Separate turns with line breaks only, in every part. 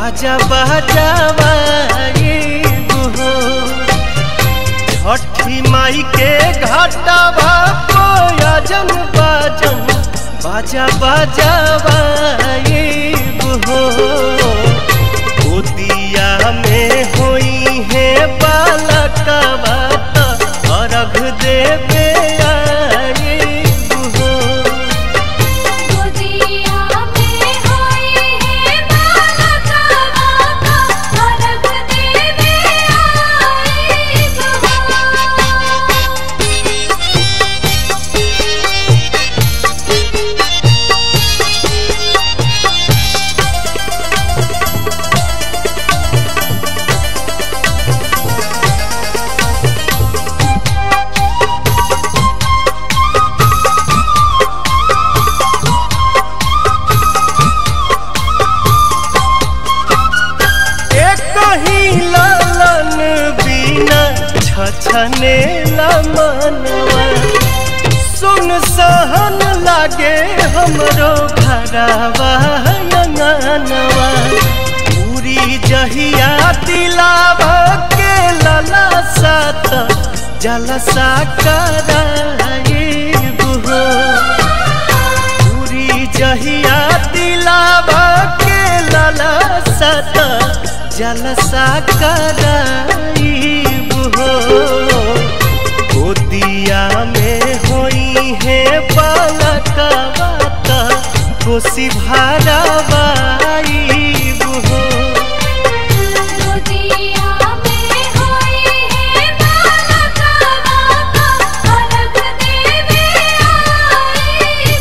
बाजा बजावाई हो छठी माई के घाटावा कोयजन बाजन बाजा बजावाई हो गोदिया में होई है बालकवा त अर्घ देवे आई हो
गोदिया में होई है बालका बाका अर्घ देवे आई
एक ही लालन बिना छछने मनवा सुन सहन लागे हमरो घरवा अंगनवा पूरी जहिया दिलावा के लला सात जलसा कराए बुहो पूरी जहिया दिलावा के लाला सत जलसा कराई हो गोदिया में होई है बालका बाता खुशी भरावाई हो
गोदिया में होई है बालका बाका अर्घ देवे आई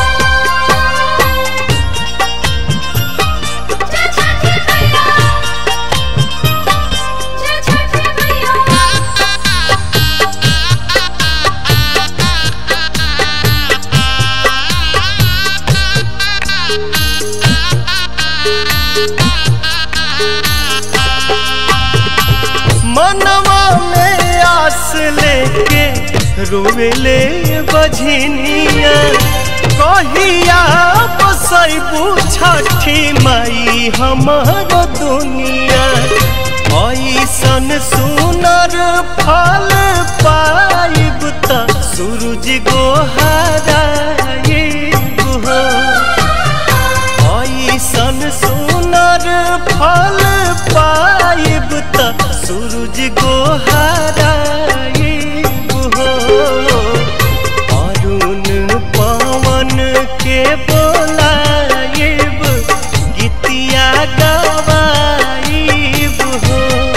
जय छठी मैया जय छठी मैया
मनवा में आस लेके रोवेले बझनिया कहिया बसैबू छठी माई हमर दुनिया ऐसन सुनर फल पाइब त सूरज गोहराइब हो ऐसन सुनर फल पाइब त सूरज गोहराइब हो अरुण पवन के बोलाइब गीतिया गवाइब हो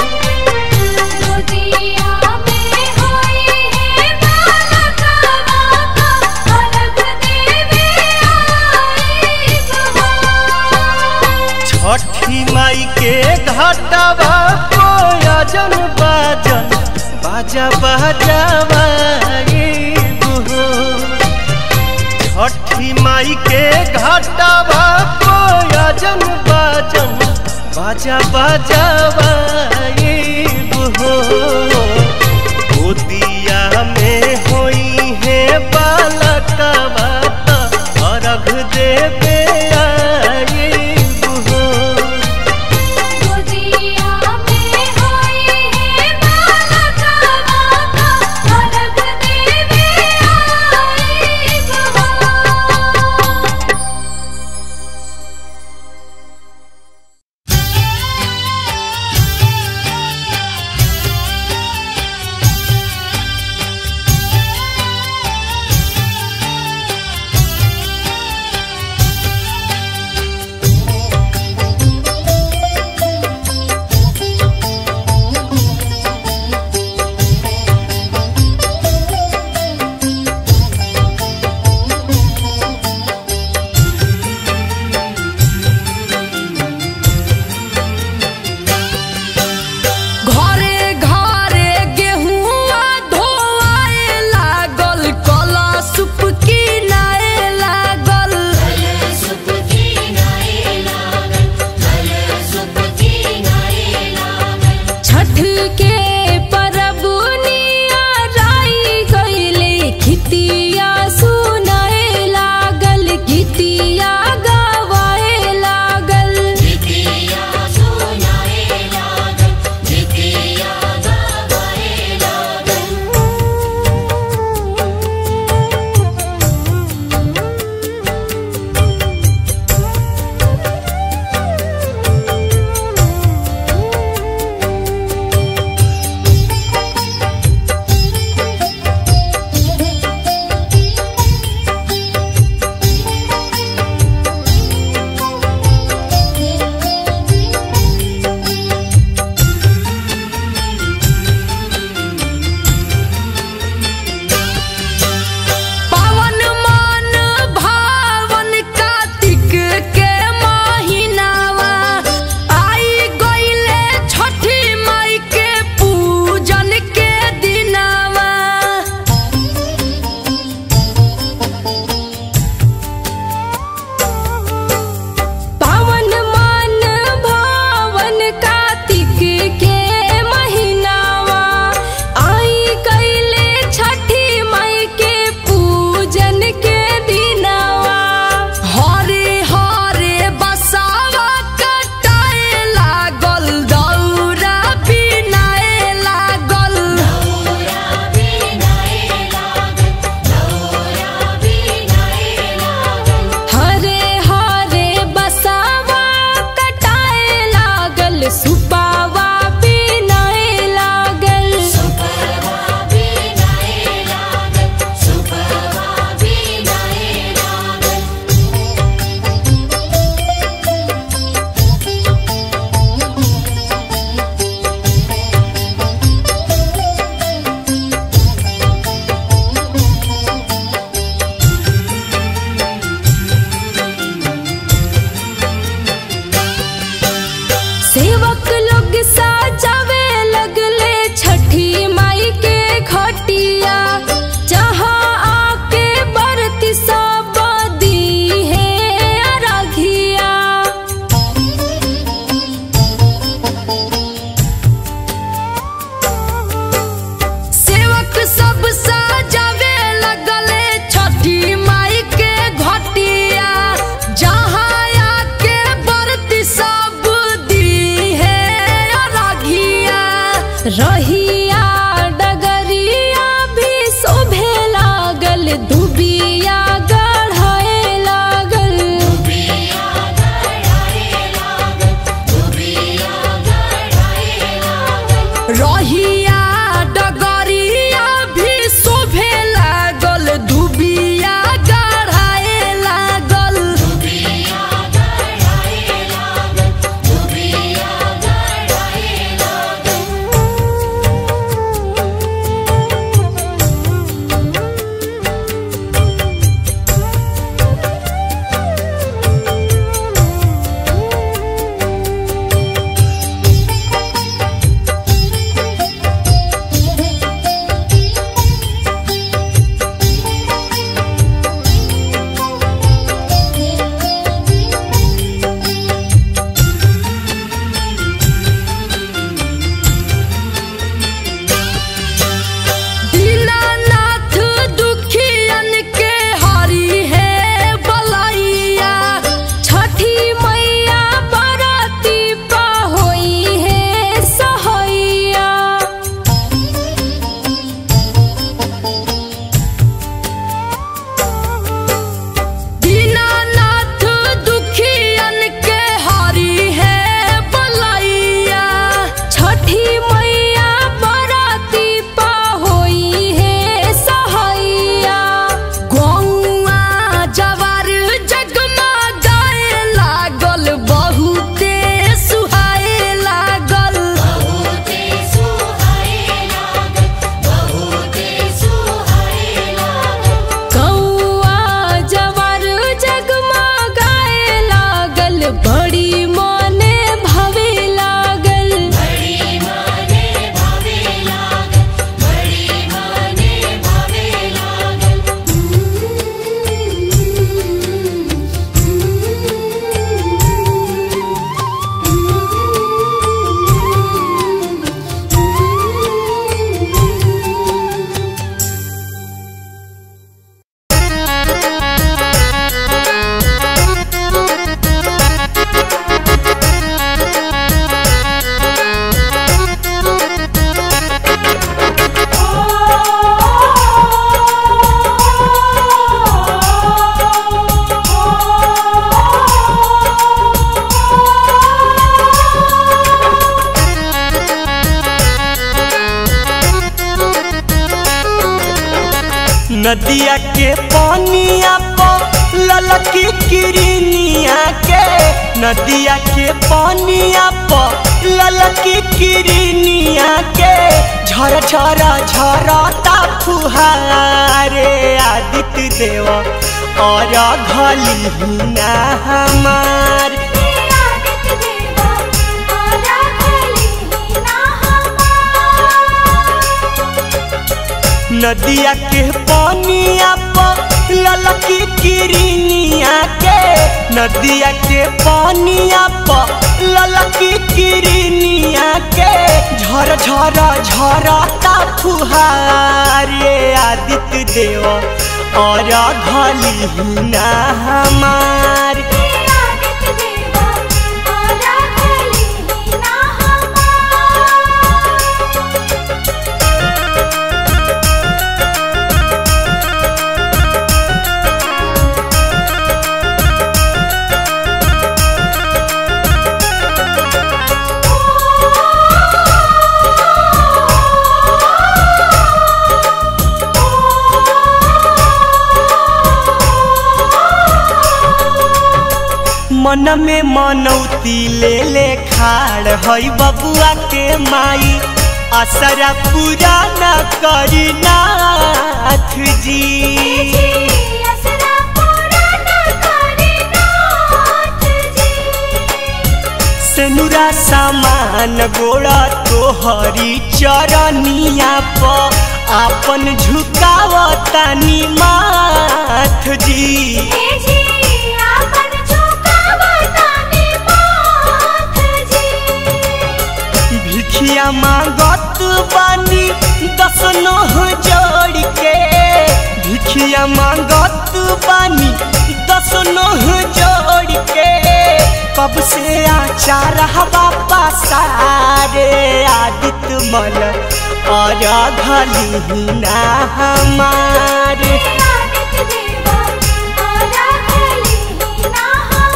गोदिया में होई है बालका बाका अर्घ देवे आई
छठी माई के घाटवा कोयजन बाजन बाजा बजावाई हो छठी माई के घाटवा कोयजन बाजन बाजा बजावाई हो गोदिया में होई है बालकवा त अर्घ देवे आई हो
गोदिया में होई है बालका बाका अर्घ देवे आई
Thank
रहिया डगरिया भी शोभे लागल दुबिया गढ़ाए लागल रहिया डगरिया भी शोभे लागल दुबिया गढ़ाए लागल दीनानाथ दुखियन के हरी है बलैया छठी मैया बरती पा होई है सहैया दीनानाथ दुखियन के हरी है बलैया छठी मैया बराती पा होई है सहैया गौआ जवार जगमा गाए लागल बहुते सुहाए लागल कौआ जवार जगमा गाए लागल बड़ी मने भवे लागल
नदिया के पानिया पर ललकी किरनिया के नदिया के पानिया पर ललकी किरनिया के झर झर झरता फुहारे आदित्य देव और घलिना हमार नदिया के पानिया पर ललकी किरनिया के नदिया के पानिया पर ललकी किरनिया के झर झर झरता फुहारे आदित्य देव और घलिना हमार मन में मनौती ले ले खाड़ हई बबुआ के माई असरा पूरा न करी नाथ जी सेनुरा सामान गोड़ा तोहरी चरनिया प आपन झुकावतानी माथ जी भिखिया मांगत बानी दस नह जोड़ के भिखिया मांगत बानी दस नह जोड़ के कब से आचार हवा पसारे आदित मल और घली ना हमारे
आदित्य देवा आरा खली ना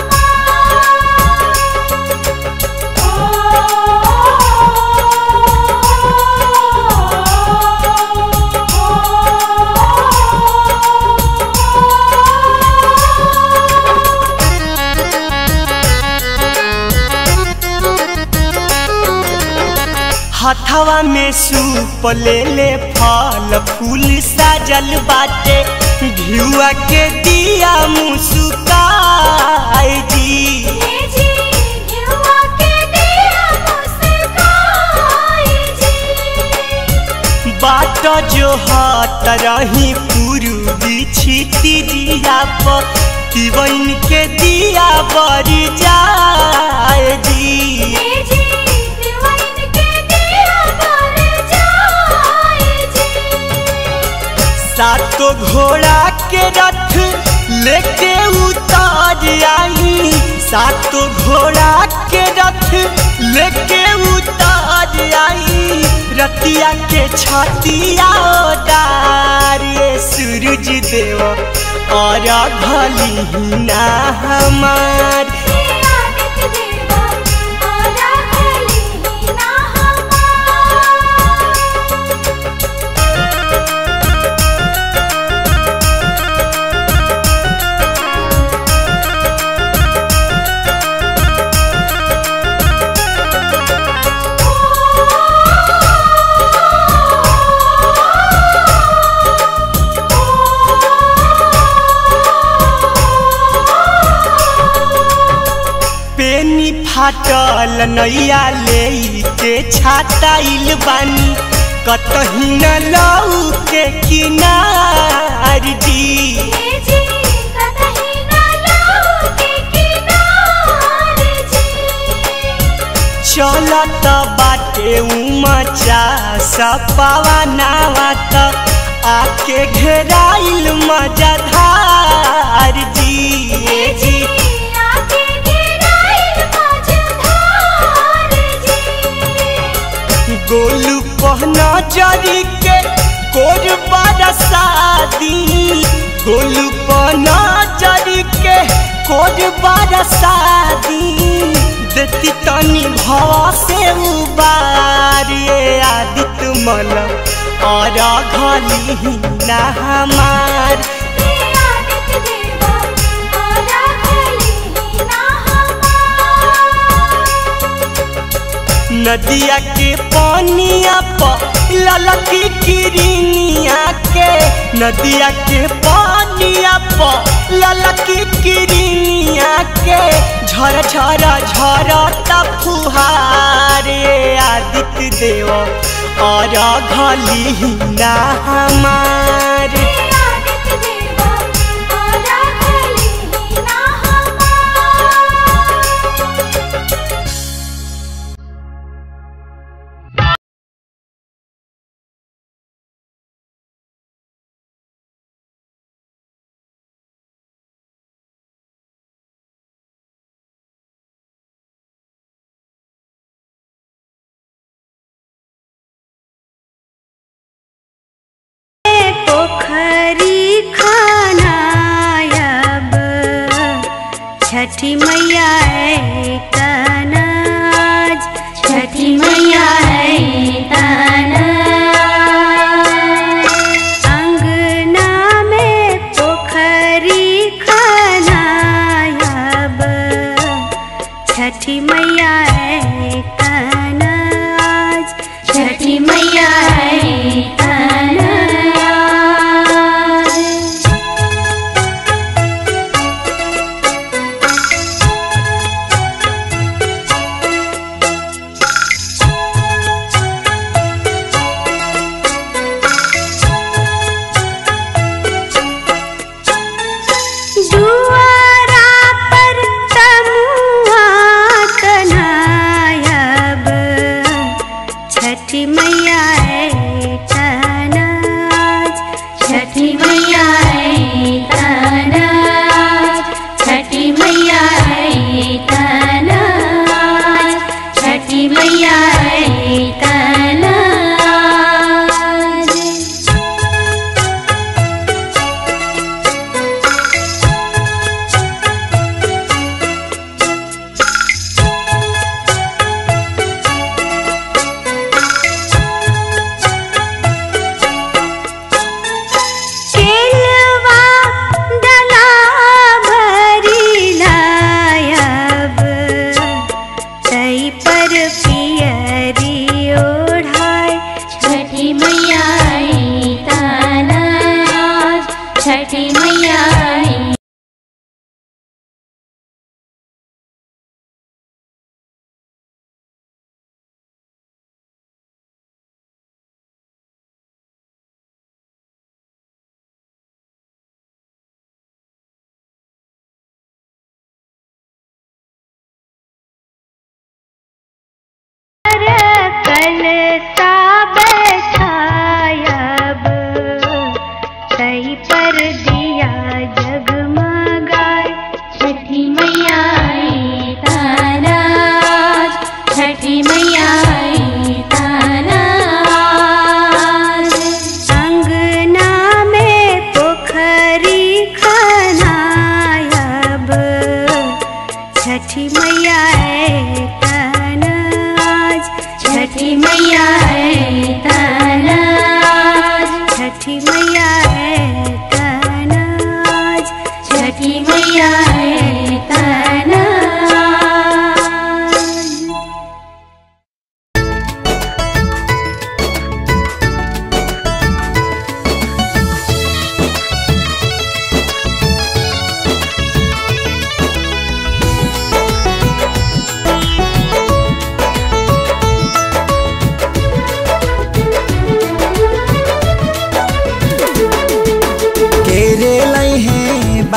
हथवा में सूप ले ले फल फूल साजल बाटे भियुआ के दिया मुस्काई जी
जी युवा के दिया मुस्काई जी
बाट जो हाथ रही पूर्वी छिटी दिया पर तिवन के दिया बरी जाए जी
जी दिवाइन के दिया पर जाए जी
सातो घोड़ा के रथ लेके उतार आई सातो घोड़ा के रथ लेके उतार आई रतिया के छतिया डारे सूरज देव और भली ना हमार
आदित्य देवा आरा खली ना
पेनी फाटल नैया ले के छाताइल बानी कतही न लऊ के किनार जी
जी कतही ना लाओ के किनारे जी
चलत बाटे उमचा सपावा नावा त आके घेराइल मजाधार जी जी
आके गिराइल मझधार जी
गोलू पहना जरी के कोर बरसादी गोलू पहना जरी के कोर बरसादी देती तनी भव से उबारे आदित्य मल और घली ना हमार
आदित्य देवा आरा खली ना
नदिया के पानिया प ललकी किरनिया के नदिया के पानिया प ललकी किरनिया के झर झर झर फुहारे आदित्य देव और घली ना हमार
आदित्य देवा आरा खली ना
पोखरी खानायब छठी मैया है कनाज छठी मैया है कनाज अंगना में पोखरी खानायब छठी मैया है कनाज छठी मैया है कनाज दुआरा पर तमुआ तनायब छठी मैया है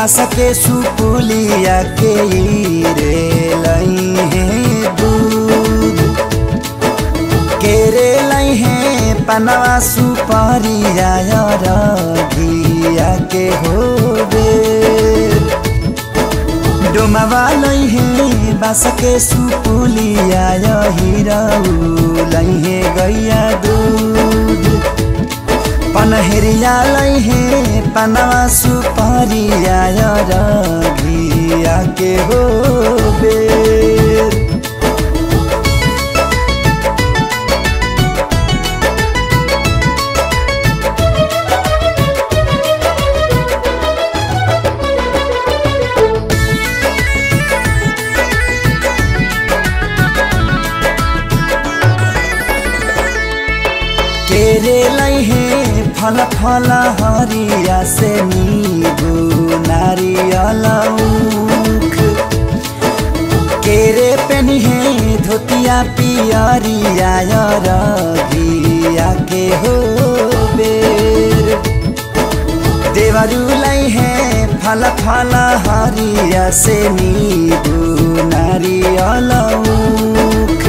बास के सुपुलिया के रे लई है दूध केरे लई है पनवा सुपारिया रघिया के होबे डोमावा लई है बास के सुपुलिया हिरऊ लई है गैया दूध पनहरिया लई है पनवा सुपारिया रघिया के होबे केरे लई है फल फल हरिया से नीबू नारियल उख केरे पेनी है धोतिया पियरिया रघिया के हो बेर देवरू लई है फल फल हरिया से नीबू नारियल उख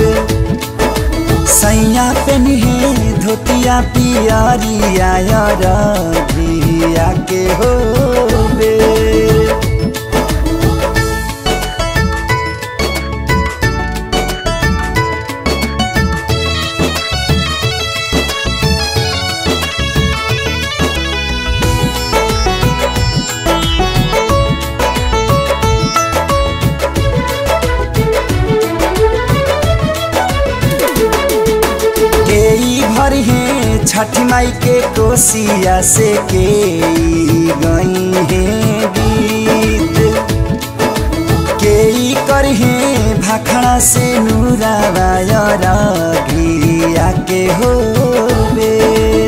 सैया पेनी है धोतिया पियरिया रघिया के हो बेर केई भर है छठ माई के कोसिया से के गई है गीत केई कर है भाखड़ा से नूरावाया रघिया के हो बेर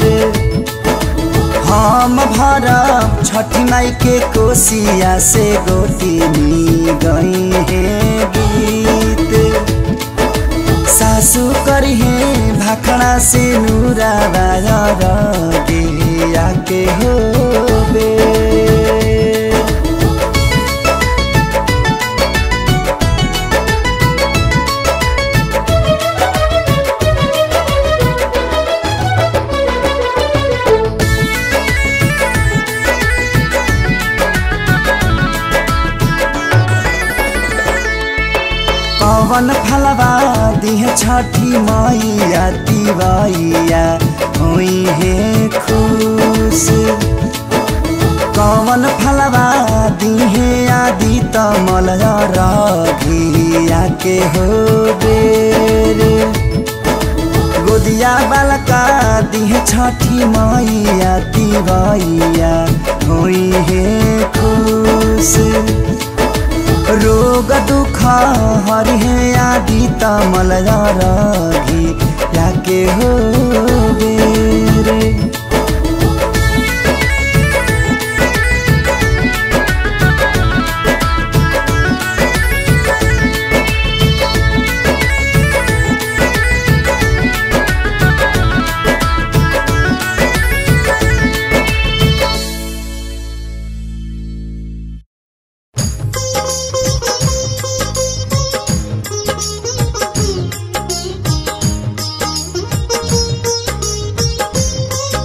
हम भरब छठ माई के कोसिया से गोतिनी गई है गीत सासु करी है भाखड़ा से नूरा गिया के हो बे पवन फलवा दिह छठी मैया तिवैया हुई है खुश कवन फलवा दिहे आदि तमल रघिया के हो बेर गोदिया बालका दिह छठी मैया तिवैया हुई है खुश रोग दुख हरि है आदि तमल रघी याके हो बेरे
Thank you.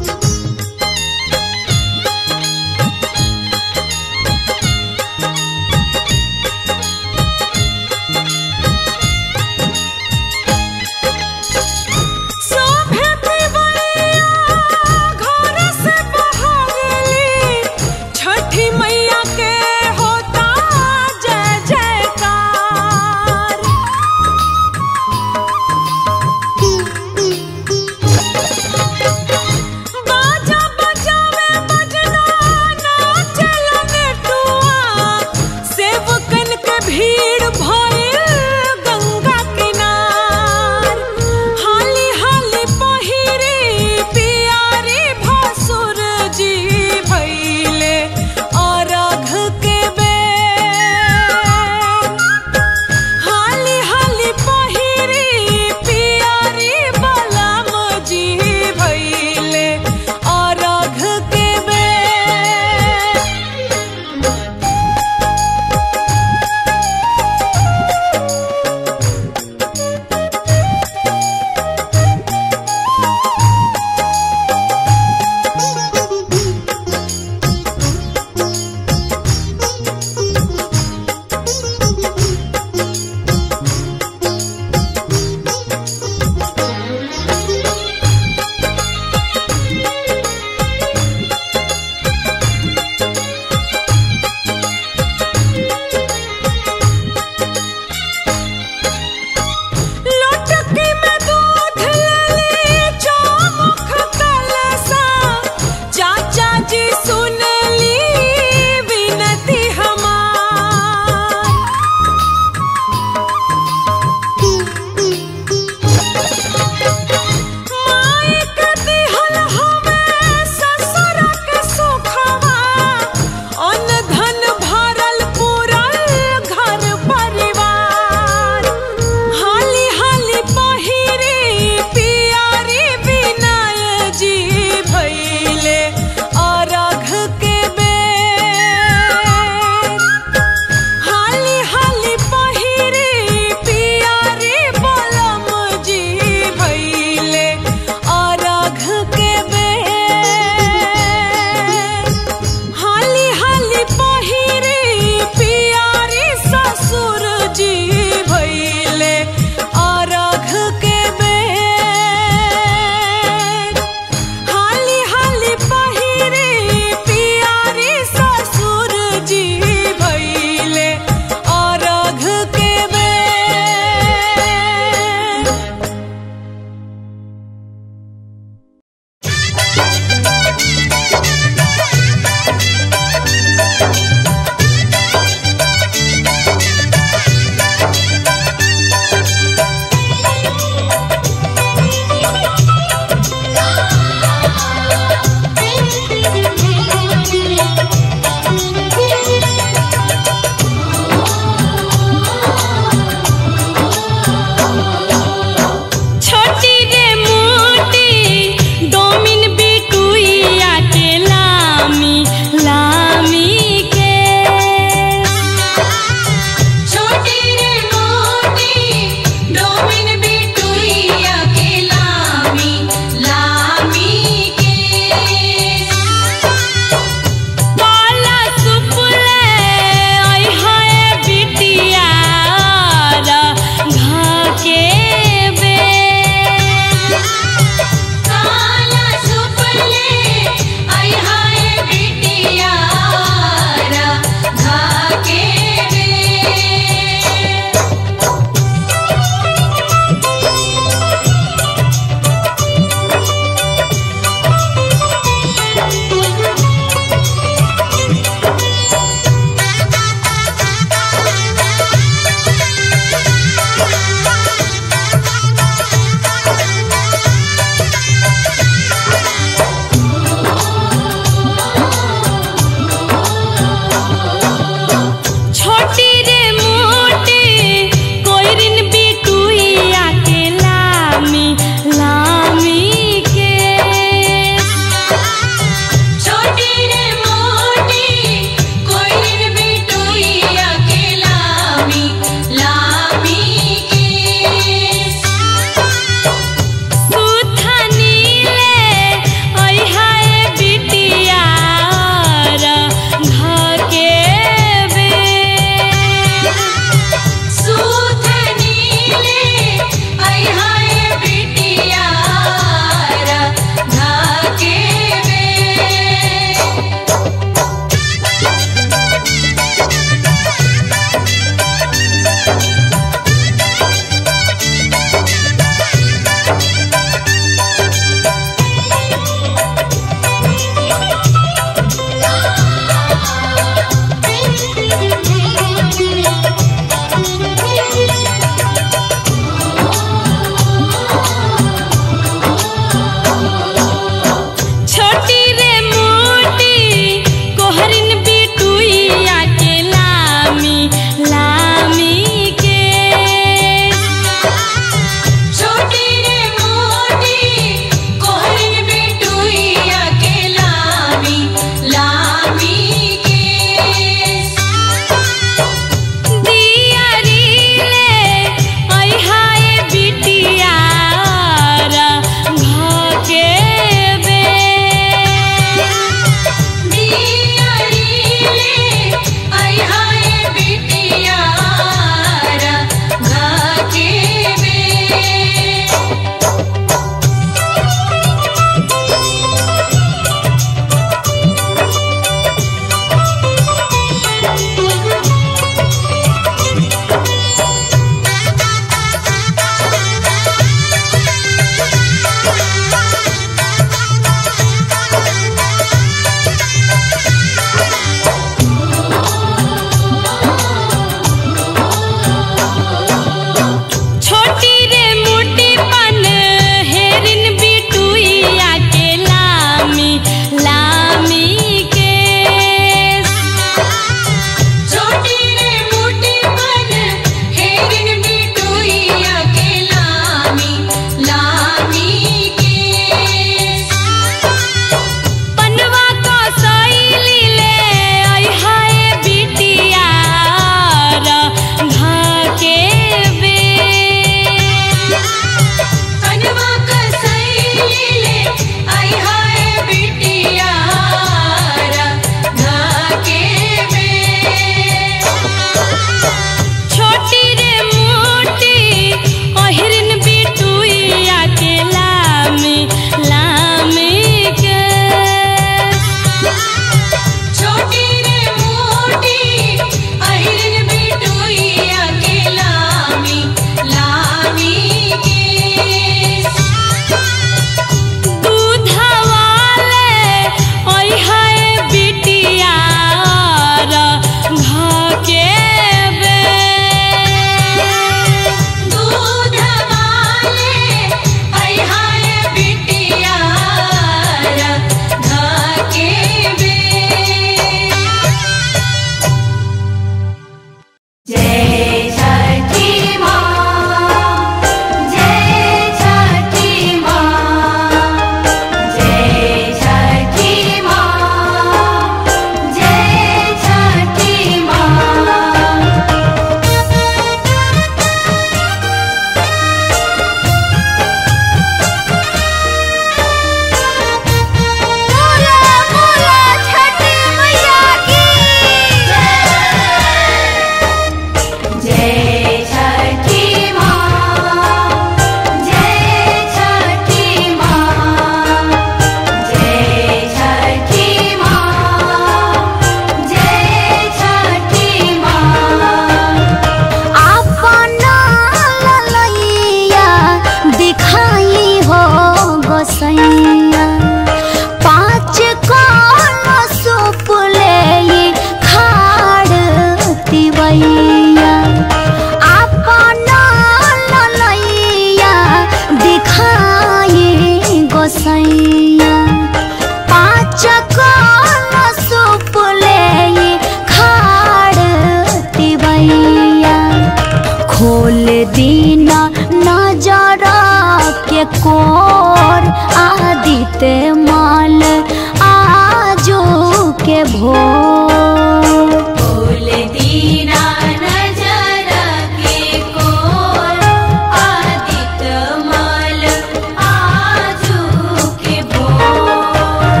मैया अपना ललैया दिखाए गोसैया पाँच कल सुपले खाड़ तिवैया खोल दीना नजर के कोर आदित्य माल आजो के भोर
बोल दीना नजर के कोर आदित्य माल आजू के भोर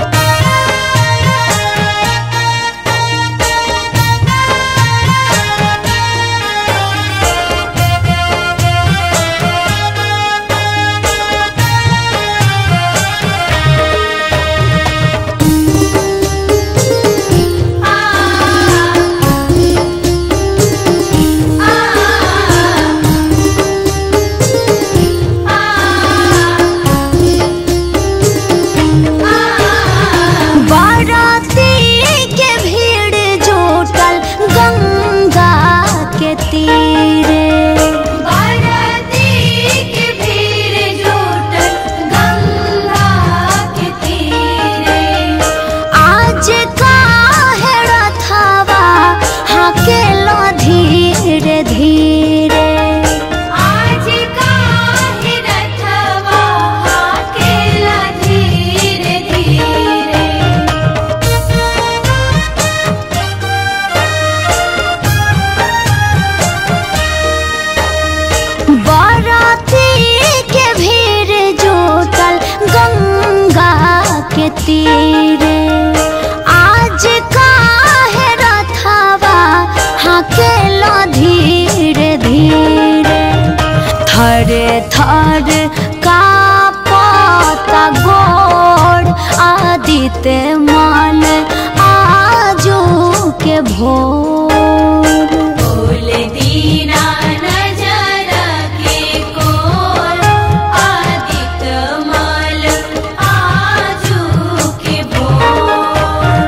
बाराती के भीड़ जुटल गंगा के तीरे
बाराती के भीड़ जुटल गंगा के तीरे
आज काहे रथवा हाकेलो धीरे धीरे
आज काहे रथवा हाकेला धीरे धीरे
बाराती के भीड़ जुटल गंगा के तीरे आज काहे रथवा हाकेलो धीरे धीरे थरे थर का पता गोड़ आदित्य माल आजू के भोर
बोल दीना नजर के कोर आदित्य माल आजू के भोर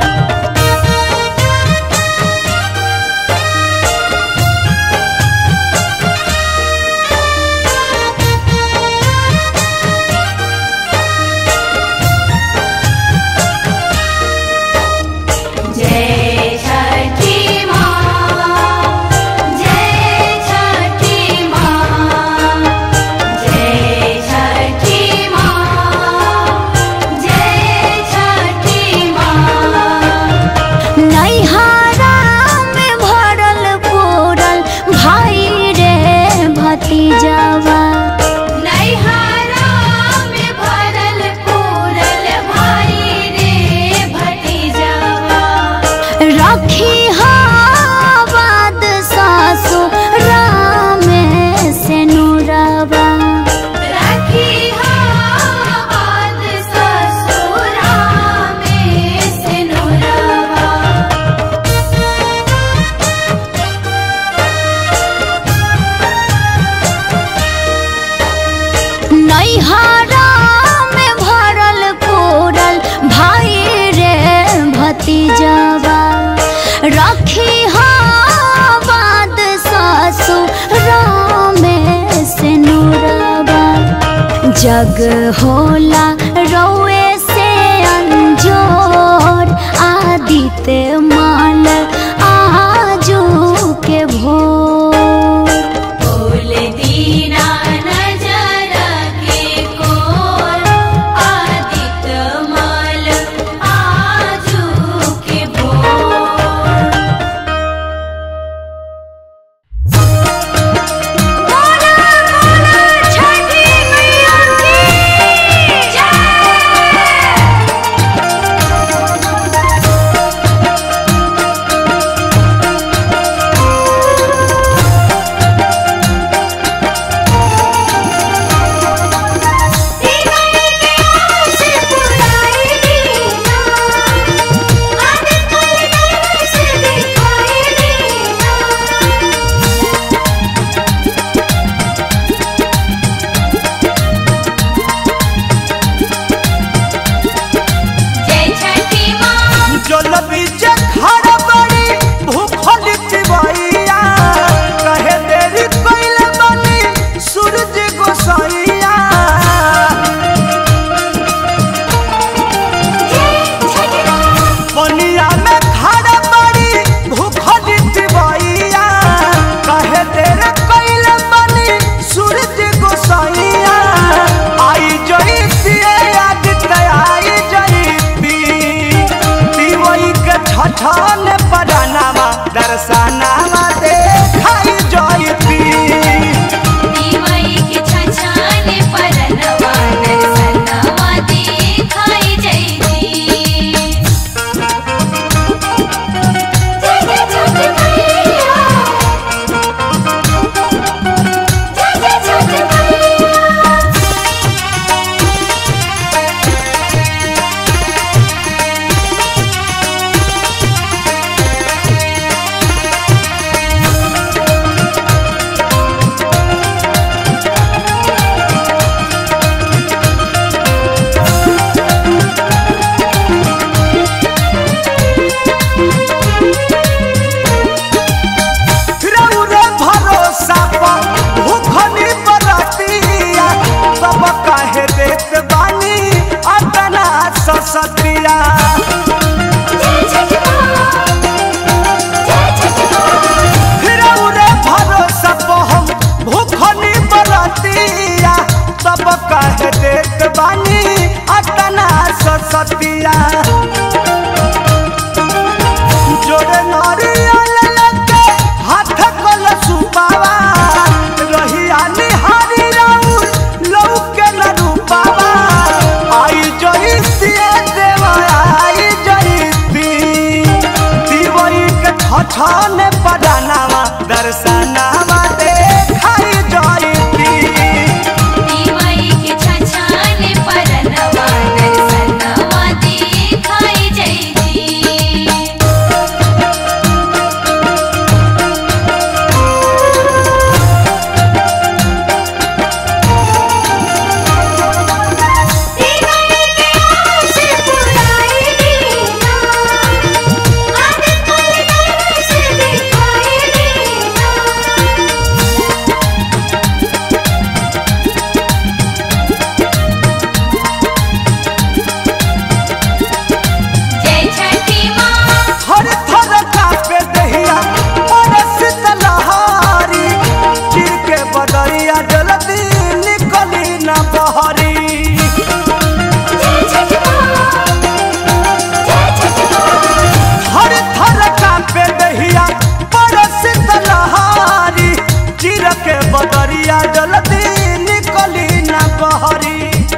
जय छठी माँ जय छठी माँ जय छठी माँ जय छठी माँ
नैहारा में भरल पूरल भाई रे भतीजवा
नैहारा में भरल पूरल भाई रे भतीजवा
रखी हावाद सासु राम से नुरवा
रखी हाथ ससुरा में सिनुरवा
नैहारा में भरल पूरल भाई रे भतीजवा रखी हावाद सासु राम से नुरवा जग होला रौए से अंजोर आदित्य माल आजू के भोर
बोल दीना नजर के कोर आदित्य माल आजू के भोर
छठी मैया की
दर्शनावा देखाई जयती
दिवाई के छछाने परनवा दर्शनवा दिखाई जैती दिवाई के आस पुराई दीना आदत पल दर्श दिखाई दीना जय छठी माँ
हर थर कापे दहिया परस तलहारी चिर के बदरिया जल्दी निकली न बहरी
जय छठी माँ जय छठी माँ
हर थर कापे दहिया परस तलहारी चिर के बदरिया जल्दी निकली न बहरी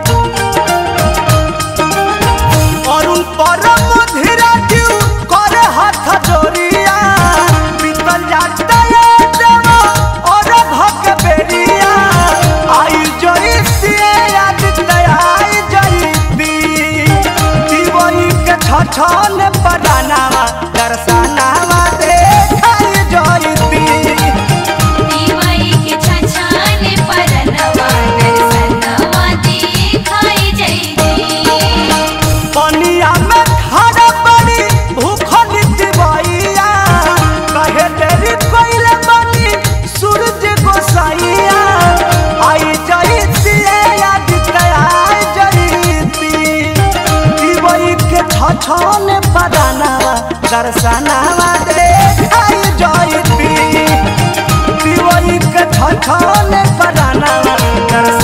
अरुण परम धीरा जीव करे हाथ जोड़िया बीतल जाता है देवा और भक बेरिया आई जईती याद आई जईती दीवई के छछन पदानावा दर्शनावा देखाई जईती
दिवाई के छछाने परनवा दर्शनवा दिखाई जैती
पनिया में खड़ा पड़ी भूखल दिवैया कहे तेरी कोइले बनी सूरज गोसाइया आई जईती याद आई जईती दिवई के छछन पदानावा दर्शनावा देखाई जईती दिवई के छछन पदानावा दर्शनावा